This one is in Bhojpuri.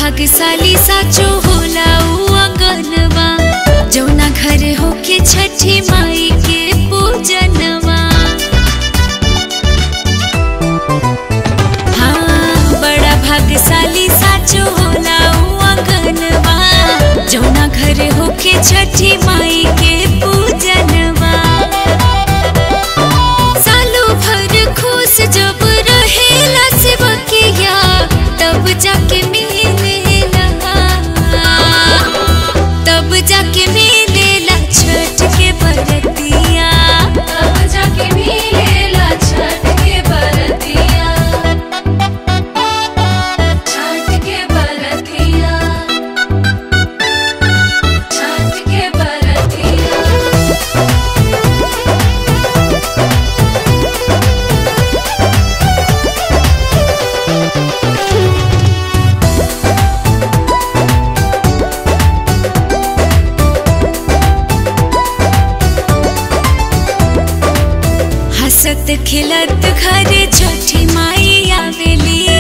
भाग्यशाली साचो होला उ अंगनवा जौना घर होके छठी माई के पूजनवा हाँ बड़ा भाग्यशाली साचो होला उ अंगनवा जौना घर होके छठी माई के पूजनवा सालो भर खुश जब रहेला सेवकिया तब जाके मिलेला तब जाके मिलेला छठ के बरतिया तब जाके मिलेला छठ के बरतिया छठ के बरतिया छठ के बरतिया हंसत खिलत घरे छठी माई आवेली